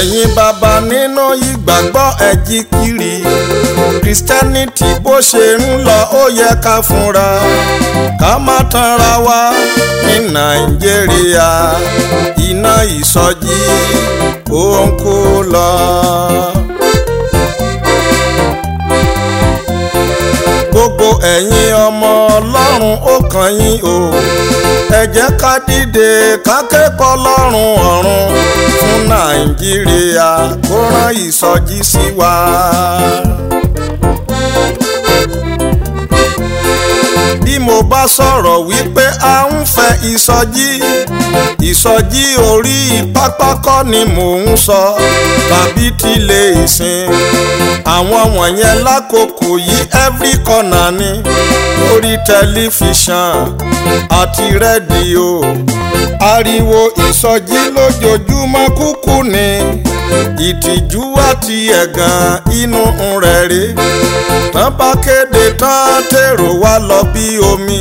ẹ̀yin bàbá nínú ìgbàgbọ́ ẹ̀jí kiri christianity bó ṣe ń lọ ó yẹ ká fúnra ká má tanra wa ní nàìjíríà iná ìsọjí ó ń kú lọ. gbogbo ẹ̀yin ọmọ ọlọ́run ó kàn yín o ẹ jẹ́ ká dìde ká kẹ́kọ̀ọ́ lọ́rùn ọ̀run fún nàìjíríà kó rán ìsọjí sí wa. bí mo bá sọ̀rọ̀ wípé a ń fẹ́ ìsọjí ìsọjí orí pápákọ̀ ni mò ń sọ tàbí tilé ìsìn àwọn wọ̀nyẹn lákòókò yìí every corner ni lórí tẹlifíṣàn àti rédíò ariwo ìsọjí lójoojúmọ́ kúkú ni ìtìjú àti ẹ̀gàn inú rẹ̀ rí tán bá kéde tán tèrò wá lọ bí omi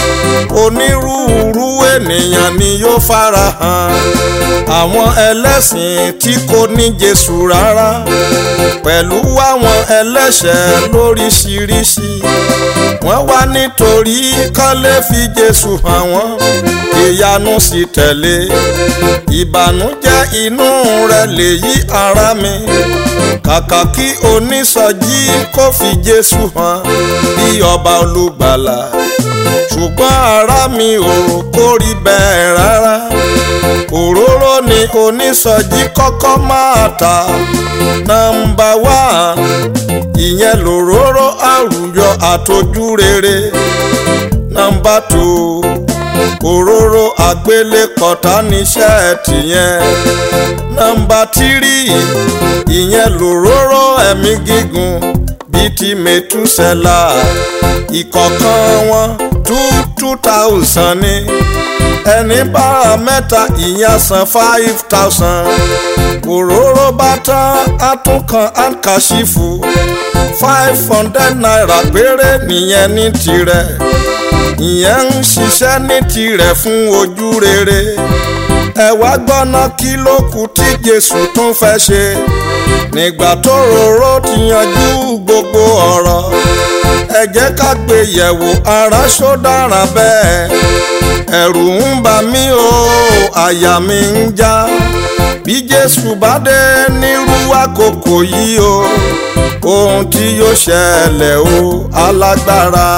onírúurú ènìyàn ni yóò farahàn àwọn ẹlẹ́sìn tí kò ní Jésù rárá pẹ̀lú àwọn ẹlẹ́ṣẹ̀ lóríṣiríṣi wọ́n wá nítorí kán lè fi Jésù hàn wọ́n ìyanu sì tẹ̀lé ìbànújẹ́ inú rẹ̀ lè yí ara mi kàkà kí onísọjí kó fi Jésù hàn bí ọba olùgbàlà ṣùgbọ́n ara mi ò kórìí bẹ́ẹ̀ rárá òróró ni onísọjí kọ́kọ́ máa ta nọ́mbà wá ìyẹn lòróró àrùyọ àtọ́jú rere nọ́mbà tù òróró àgbélépọ̀tà níṣẹ́ tìyẹn nọ́mbà tírì ìyẹn lòróró ẹ̀mí gígùn bíi ti mẹ́túsẹ́là ìkọ̀ọ̀kan wọn two two thousand ni ẹni bára mẹ́ta ìyẹn san five thousand òróró bá tán àtúnkàn àǹkàṣìfù five hundred naira péré nìyẹn ní tirẹ̀ ìyẹn ń ṣiṣẹ́ ní tirẹ̀ fún ojú rere ẹ wá gbọ́ná kí ló kù tí Jésù tún fẹ́ ṣe nígbà tó roró ti yanjú gbogbo ọ̀rọ̀ ẹ jẹ́ ká gbé yẹ̀wò ara ṣó dára bẹ́ẹ̀ ẹ̀rù ń bà mí o àyà mi ń já bí Jésù bá dé nírú àkókò yìí o ohun tí yóò ṣẹlẹ̀ o alágbára.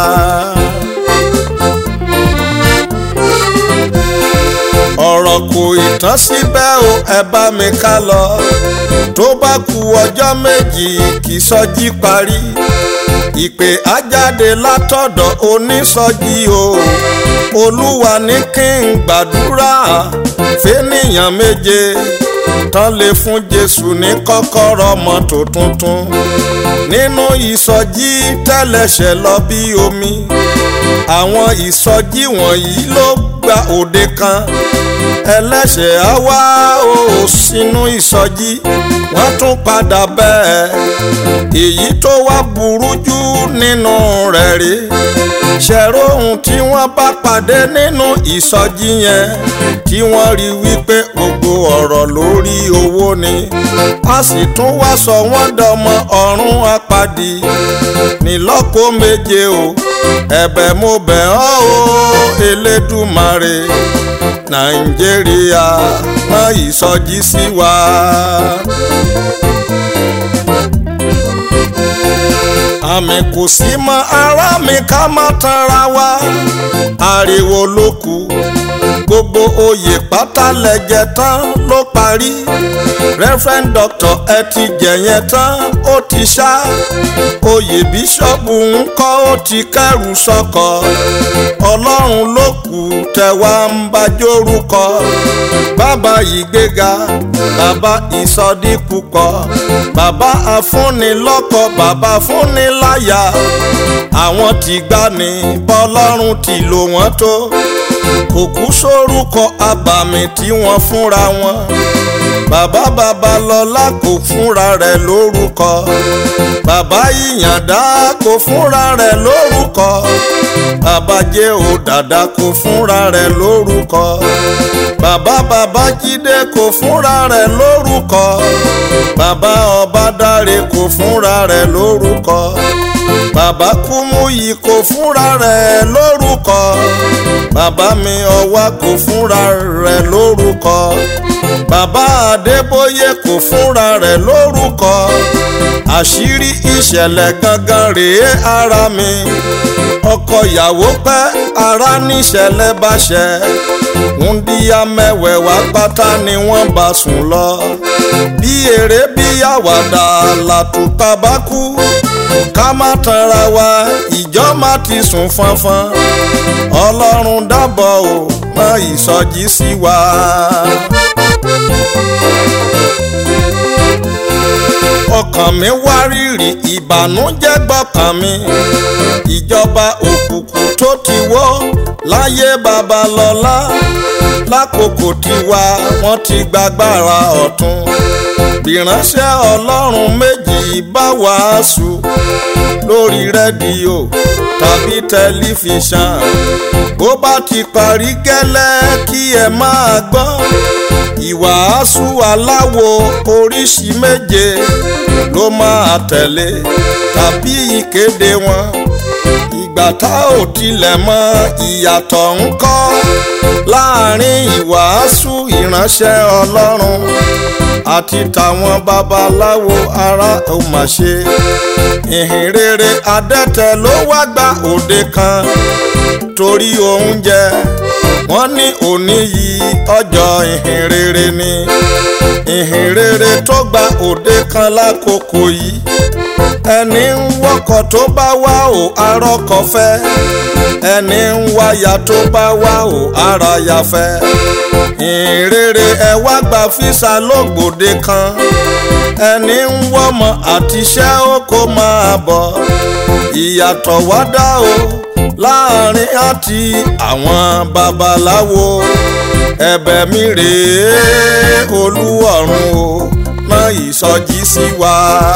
ọ̀rọ̀ kò ìtàn síbẹ̀ o ẹ bá mi ká lọ tó bá ku ọjọ́ méjì kì í sọjí parí ìpè ajáde látọ̀dọ̀ onísọjí o olúwa ní kí n gbàdúrà fẹ́nìyàn méje tán lè fún jésù ní kọ́kọ́rọ́ mọ́tò tuntun nínú ìsọjí tẹ́lẹ̀ṣẹ̀ lọ bí omi àwọn ìsọjí wọ̀nyí ló gba òde kan ẹlẹ́ṣẹ̀ á wá o sínú ìsọjí wọ́n tún padà bẹ́ẹ̀ èyí tó wá burú jù nínú rẹ̀ rí ṣẹ̀rọ ohun tí wọ́n bá pàdé nínú ìsọjí yẹn tí wọ́n rí wípé gbogbo ọ̀rọ̀ lórí owó ni a sì tún wá sọ wọ́n dọmọ ọ̀run apàdé nílọ́kọ méje o ẹ̀bẹ̀ mo bẹ̀ ọ́ o Elédùmarè Nàìjíríà rán ìsọjí sí wa. àmì kò sí mọ́ ara mi ká má tanra wa ariwo ló kù gbogbo oyè pátá lẹ́jẹ̀ tán ló parí reverend doctor ẹ ti jẹ̀yẹn tán ó ti ṣá oyè bíṣọ́ọ̀bù ń kọ́ ó ti kẹ́rù sọ́kọ̀ ọlọ́run ló kù tẹ̀wá ń bá jórúkọ bàbá ìgbéga bàbá ìsọdípúpọ̀ bàbá afúnilọ́kọ bàbá fúnniláyà àwọn tí gbà ní bọ́lọ́run ti lò wọ́n tó kò kú sórúkọ abàmì tí wọ́n fúnra wọn bàbá babalọ́lá kò fúnra rẹ̀ lórúkọ bàbá ìyàndá kò fúnra rẹ̀ lórúkọ bàbá jẹ́ ò dàda kò fúnra rẹ̀ lórúkọ bàbá babájídé kò fúnra rẹ̀ lórúkọ bàbá ọbádáre kò fúnra rẹ̀ lórúkọ bàbá kúmúyì kò fúnra rẹ̀ lórúkọ bàbá mi ọwá kò fúnra rẹ̀ lórúkọ bàbá adébóyè kò fúnra rẹ̀ lórúkọ àṣírí ìṣẹ̀lẹ̀ gangan rèé ara mi ọkọ ìyàwó pẹ́ ara níṣẹ̀lẹ̀ bá ṣẹ wúndíá mẹ́wẹ̀ẹ̀wá pátá ni wọ́n bá sùn lọ bí eré bí àwàdà làtúntà bá kú ká má tanra wa ìjọ má ti sùn fanfan ọlọ́run dábọ̀ ò mọ ìsọjí sí wa. ọkàn mi wá rírì ìbànújẹ́ gbọ́kàn mi ìjọba òkùnkùn tó ti wó láyé babalọ́lá lákòókò tiwa wọ́n ti gbàgbára ọ̀tún ìránṣẹ́ ọlọ́run méjì bá wàásù lórí rédíò tàbí tẹlifíṣàn bó bá ti parí gẹ́lẹ́ kí ẹ máa gbọ́ ìwàásù aláwo oríṣi méje ló máa tẹ̀lé tàbí ìkéde wọn ìgbà tá ò tilẹ̀ mọ ìyàtọ̀ ń kọ́ láàrin ìwàásù ìránṣẹ́ ọlọ́run àti tàwọn babaláwo ara ò mà ṣe ìhìn rere adẹ́tẹ̀ ló wá gba òde kan torí oúnjẹ wọ́n ní òní yìí ọjọ́ ìhìn rere ni ìhìn rere tó gba òde kan lákòókò yìí ẹni ń wọkọ̀ tó bá wá ò arọ́kọ̀ fẹ́ ẹni ń wáyà tó bá wá ò ara ya fẹ́ ìrere ẹ wá gba físà lógbòde kan ẹni ń wọ́mọ àtiṣẹ́ ó kó máa bọ̀ ìyàtọ̀ wá dá o láàrin àti àwọn babaláwo ẹ̀bẹ̀ mi rèé olúwọ̀run o mọ ìsọjí sí wa.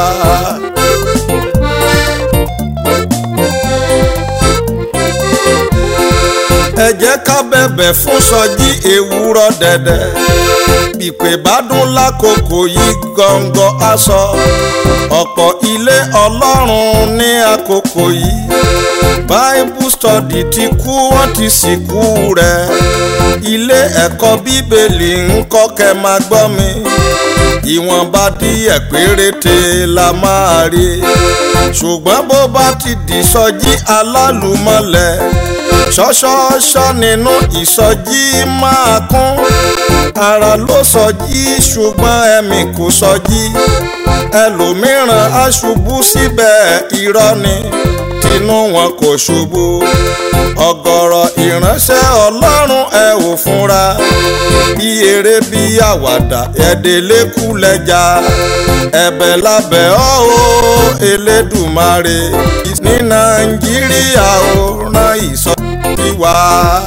ẹ jẹ́ ká bẹ̀bẹ̀ fún sọjí ewúrọ̀ dẹ̀dẹ̀ ìpè bá dún lákòókò yìí gọ́ngọ́ aṣọ ọ̀pọ̀ ilé ọlọ́run ní àkókò yìí bible study ti kú wọ́n ti sìnkú rẹ̀ ilé ẹ̀kọ́ bíbélì ń kọ́ kẹ́ máa gbọ́ mi ìwọ̀nba díẹ̀ péréte la máa rí ṣùgbọ́n bó bá ti di sọjí alálùmọ́lẹ̀ ṣọ́ṣọ́ṣọ́ nínú ìsọjí máa kún ara ló sọjí ṣùgbọ́n ẹ̀mí kò sọjí ẹlòmíràn á ṣubú síbẹ̀ irọ́ ni tinú wọn kò ṣubú ọ̀gọ̀rọ̀ ìránṣẹ́ ọlọ́run ẹ ò fúnra bí eré bí àwàdà ẹ̀dẹ̀lẹ́kù lẹ́jà ẹ̀bẹ̀ lábẹ́ ọ́ o elédùmarè ní nàìjíríà ó rán ìsọjí wá.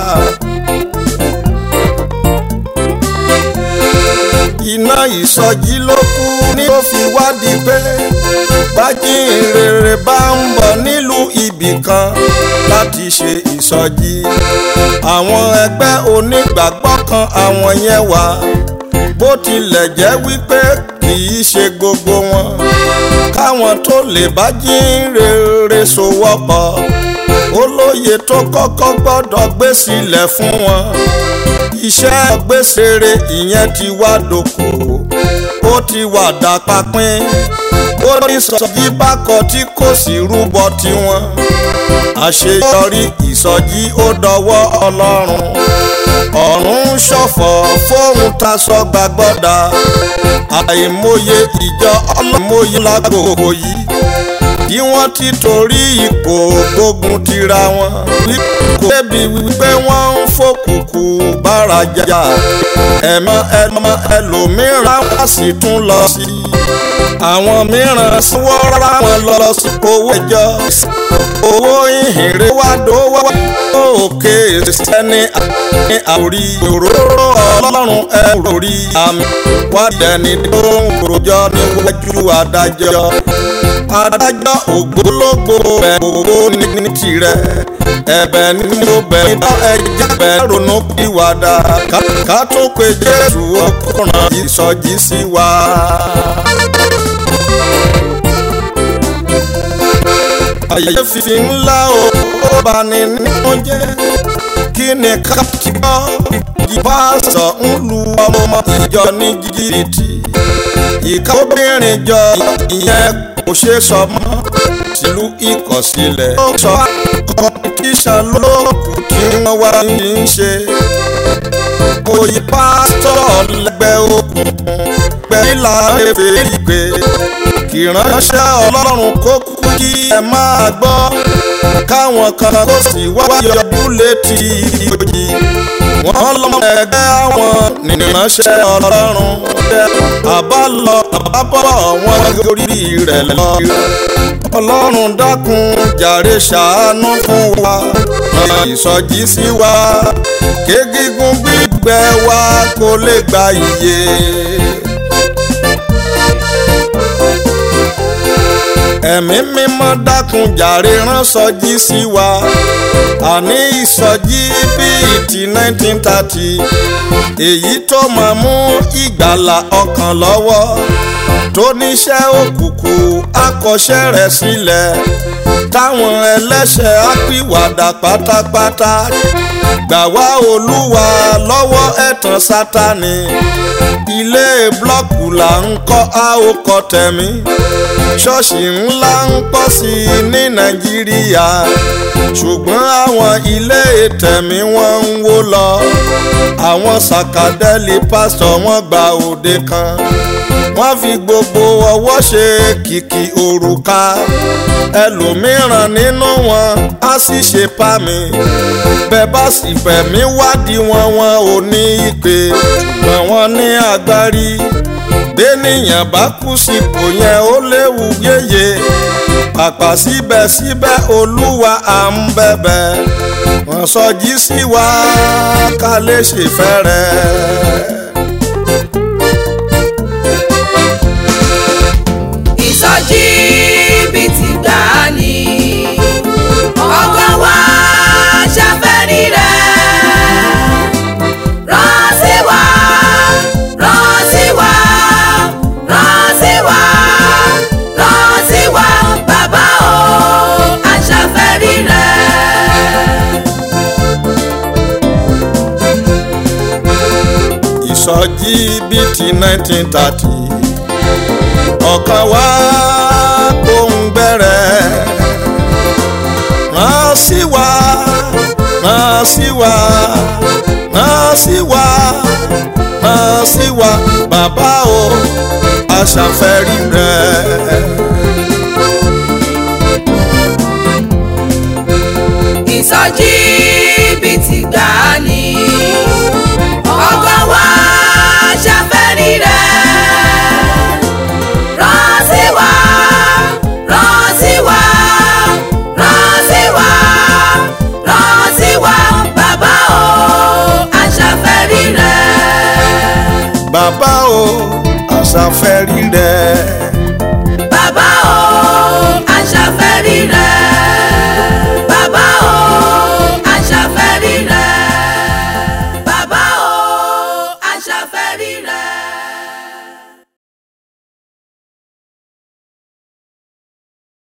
iná ìsọjí ló kú ní ó fi wádìí pé bájínrere bá ń bọ̀ nílùú ibì kan láti ṣe ìsọjí àwọn ẹgbẹ́ onígbàgbọ́ kan àwọn yẹn wà bó tilẹ̀ jẹ́ wípé kì í ṣe gbogbo wọn káwọn tó lè bájínrere sowọ́pọ̀ olóye tó kọ́kọ́ gbọ́dọ̀ gbé sílẹ̀ fún wọn iṣẹ́ gbèsèrè ìyẹn ti wá dòkò ó ti wà dàpapín ó ní sọjí bákọ tí kò sí rúbọ tiwọn àṣeyọrí ìsọjí ó dọwọ́ ọlọ́run ọ̀run ṣọ̀fọ̀ fóun taṣọ gbàgbọ́dà àìmọye ìjọ ọlọ́mọye lágbòho yìí bí wọ́n ti torí ipò gbógun tira wọn. kò débi wípé wọ́n ń fòkùkù bára jà ẹ̀mọ́ ẹ̀mọ́ ẹlòmíràn wá sì tún lọ sí i. àwọn mìíràn sanwó-ra wọn lọ sí owó ẹjọ́ owó ìhìnrere wá dówó òkè sẹ́ni ní àwòrí òróró ọlọ́run ẹ̀rọ rí àmì wá dẹni tó ń rojọ́ níwájú adájọ́ adájọ́ ògbólógbò bẹ̀ gbogbo ní tirẹ̀ ẹ̀bẹ̀ ni mo bẹ̀ nípa ẹ̀jẹ̀ bẹ̀ ronú pìwàdà ká tó pe Jésù ọkùnrin ìsọjí sí wa. àyè fi ńlá o bá ní nínú jẹ́ kí ni ká ti gbọ́ ìbáṣọ ń lu ọmọ ìjọ ní jìbìtì ìka obìnrin jọ ìyẹn kò ṣe sọ mọ́ tìlú ìkọ̀sílẹ̀ ó sọ kọ́mpítíṣàn lóòkù tí wọ́n wá ń ṣe oyè pásítọ̀ lẹ́gbẹ́ òkùnkùn gbẹ̀yìnlá ẹ̀fẹ̀ ìpè kì ránṣẹ́ ọlọ́run kó kú kí ẹ máa gbọ́ káwọn kan kó sì wáyọ búlẹ̀tì ìjòjì wọ́n lọ́mọ ẹgbẹ́ àwọn nìránṣẹ́ ọlọ́run àbálọ àbábọ̀ wọn gorí rẹ̀ lọ. ọlọ́run dákun jàre ṣàánú fún wa ìsọjí sí wa kégígún gbígbẹ wa kó lè gba iye. ẹ̀mí mímọ́ dákun jàre rán sọjí sí wa àní ìsọjí bíi ti nineteen thirty èyí tó máa mú ìgbàlà ọkàn lọ́wọ́ tó níṣẹ́ òkùnkùn akọ́ṣẹ́ rẹ̀ sílẹ̀ táwọn ẹlẹ́ṣẹ̀ á pìwàdà pátápátá gbà wá olúwa lọ́wọ́ ẹ̀tàn sátani ilé blọ́ọ̀kù là ń kọ́ a ó kọ́ tẹ̀mí ṣọ́ọ̀ṣì ńlá ń pọ̀ sí i ní nàìjíríà ṣùgbọ́n àwọn ilé tẹ̀mí wọ́n ń wó lọ àwọn sàkàdẹ́lì pásítọ̀ wọ́n gba òde kan wọ́n fi gbogbo ọwọ́ ṣe kìkì òrùka ẹlòmíràn nínú wọn á sì ṣe pa mí bẹ́ẹ̀ bá sì fẹ̀mí wádìí wọn wọn ò ní ìpè ṣùgbọ́n wọn ní agbárí bẹ́nìyàn bá kú sípò yẹn ó léwu yéye pàpà síbẹ̀síbẹ̀ olúwa à ń bẹ̀bẹ̀ wọ́n sọjí sí wa ká lè ṣèfẹ́ rẹ̀. ìsọjí bíi ti gbà ní ọkàn wa ṣàfẹ́rí rẹ̀ rán sí wa rán sí wa rán sí wa rán sí wa bàbá o àṣàfẹ́rí rẹ̀. ìsọjí bíi ti nineteen thirty ọ̀kan wá ohun gbẹ̀rẹ̀ rán sí wa rán sí wa rán sí wa rán sí wa bàbá o aṣàfẹ́rí rẹ̀. ìsọjí bíi ti gbà ní ọkàn wa ṣàfẹ́rí rẹ̀ rán sí wa rán sí wa rán sí wa rán sí wa bàbá o àṣàfẹ́rí rẹ̀. bàbá o aṣàfẹ́rí rẹ̀.